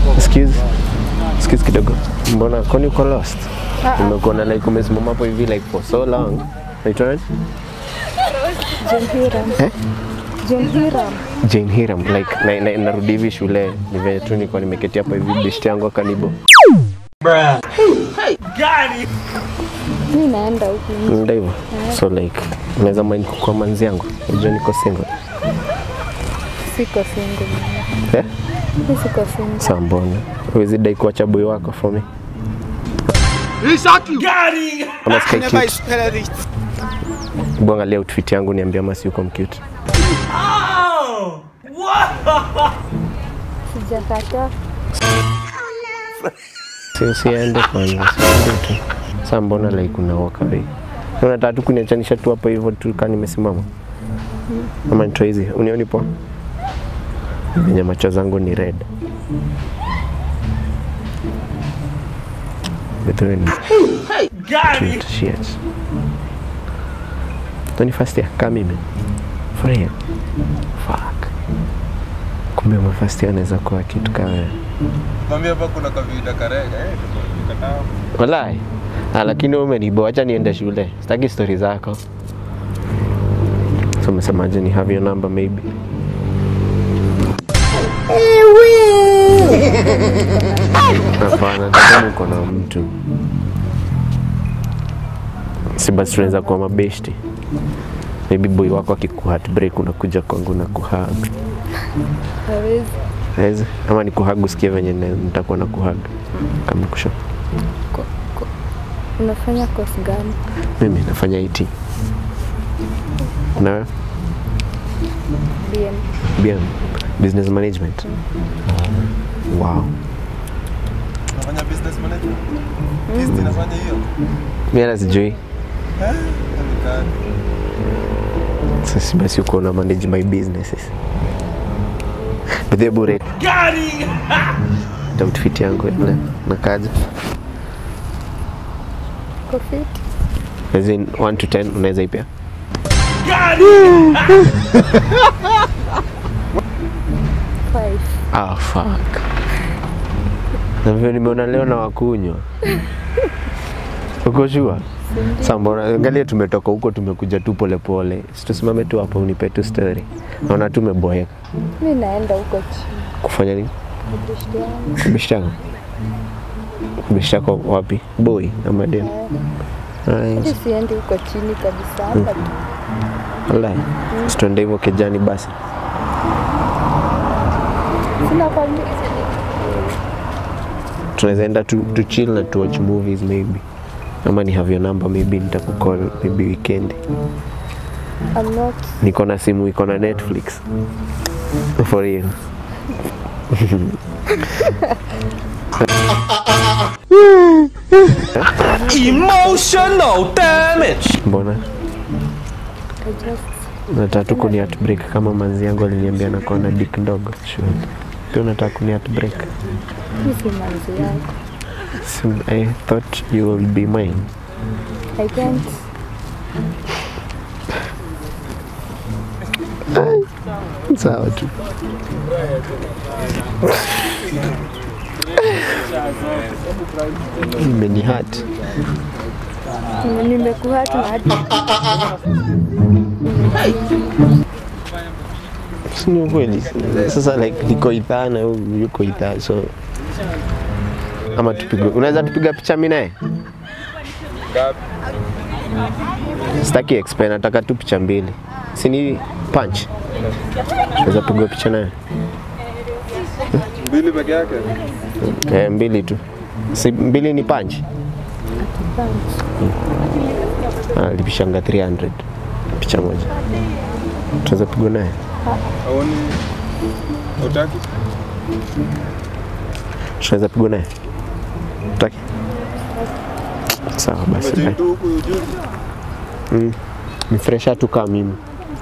Excuse. Excuse kidogo. Mbona kwani uko lost? Nimekuona like umesimama hapo hivi like for so long. Naitwa nani? Jane Hiram. Eh? Jane Hiram. Jane Hiram like na, na, narudi hivi shule ni venye tu nilikuwa nimeketi hapa hivi beshte yangu akanibo. Mi naenda huku nje. Ndio hivyo. So like unaweza mind kukua manzi yangu. Unajua niko single. Siko single. mimi. Eh? Mi siko single. Sasa mbona? Huwezi dai kuacha boy wako for me? Ama sky cute. Hebu angalia outfit yangu niambia ama si uko mcute. Sijakataa. Si usiende kwanza, siende tu. Sasa mbona like una walk away? Unataka tu kuniachanisha tu hapo hivyo tu kama nimesimama? Ama nitoe hizi, unioni poa? Venye macho zangu ni red. Betwe ni cute shit. Tony first year, kama mimi. Furahia. Fuck. Kumbe ma first year anaweza kuwa kitu kama wewe. Mwambie hapa kuna kavida karega eh, tukataa. Walai. Ah, lakini wewe umenibo, acha niende shule. Sitaki stori zako. So umesemaje ni have your number maybe? Hapana, nataka uko na mtu. Si basi tunaweza kuwa mabeshti. Maybe boy wako akikuhat break unakuja kwangu na kuhug. Hawezi. Hawezi? Ama ni kuhug usikie venye ne- nitakuwa na kuhug. Kama kusha. Unafanya course gani? Mimi nafanya IT. Na wewe? BM. BM, business management. Wow. Nafanya business management. Kist inafanya hiyo. Mimi hata sijui. Eh? Hanikani. Sasa basi uko na manage my businesses. Bidhe bure. Gari. Outfit yangu ile nakaja. Uko fit? As in 1 to 10 unaweza ipea? Five. Ah, fuck. Na vile nimeona leo na wakunywa. Uko sure? Sasa mbona angalia tumetoka huko tumekuja tu polepole. Si tusimame tu hapo unipe tu story. Naona tumeboeka. Mi naenda huko chini. Kufanya nini? Beshte yangu. Bishi yako? Bishi yako wapi? Boy ama dem? Hadi Nice. siendi huko chini kabisa. Hapa tu. Wallahi. Situende hivyo kijani basi. Sina kwambia. Tunaweza enda tu, tu chill na tu watch movies maybe. Ama ni have your number maybe nitakukall maybe weekend. I'm not. Niko na simu iko na Netflix. For real. Emotional damage. Mbona? I just. Nataka tu kuni heartbreak kama manzi yangu aliniambia nakuwa na dick ndogo. Sure. Pia unataka kuni heartbreak. Mi si manzi yako. So, I thought you will be mine. I can't. Sawa tu. Imeni hurt. Nimekuhatu na hadi Si ni ukweli. Sasa like niko idhaa na huyu yuko idhaa so ama tupige, unaweza tupiga picha mimi naye? Ngapi? Sitaki explain, nataka tu picha mbili. Si ni punch? Unaweza piga picha naye? Mbili peke yake. Eh, mbili tu. Si mbili ni punch? Ah, lipishanga 300 picha moja. Tunaweza pigwa naye? Aoni utaki? Tunaweza pigwa naye? Utaki? Sawa basi. bye. Umechintu huku juzi. Ni fresha tu kama mimi.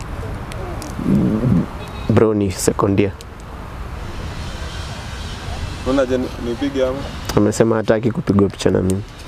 Bro ni sekondia. Unaona je nipige ama? Amesema hataki kupigwa picha na mimi.